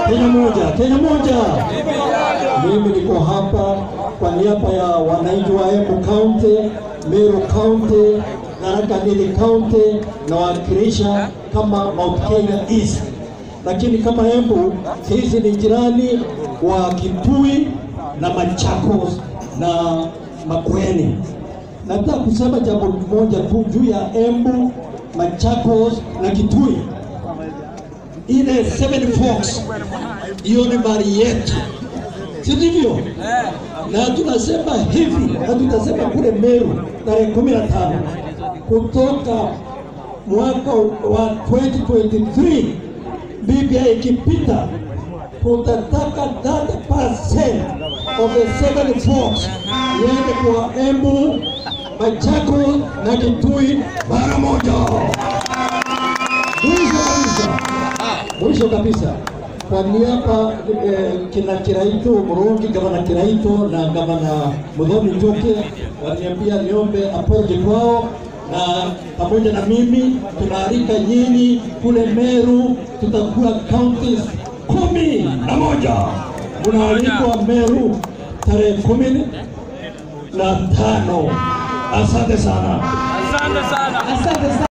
Kenya moja, Kenya moja. Mimi niko hapa kwa niaba ya wananchi wa Embu County, Meru County, Tharaka Nithi County nawakilisha kama Mount Kenya East, lakini kama Embu sisi ni jirani wa Kitui na Machakos na Makueni. Nataka kusema jambo moja tu juu ya Embu, Machakos na Kitui. Ile Seven Forks hiyo ni mali yetu, si ndivyo? Na tunasema hivi na tutasema kule Meru tarehe kumi na tano kutoka mwaka wa 2023 Biblia ikipita tutataka 30% of the seven forks iende kwa Embu, Machakos na Kitui mara moja. Mwisho kabisa, mwisho kabisa, kwa niaba eh, kina Kiraitu Murungi, gavana Kiraitu na gavana Muthoni Njuki waniambia niombe apology kwao, na pamoja na mimi tunaalika nyinyi kule Meru, tutakuwa counties kumi na moja. Unaalikwa Meru tarehe kumi na tano. Asante sana. Asante sana. Asante sana.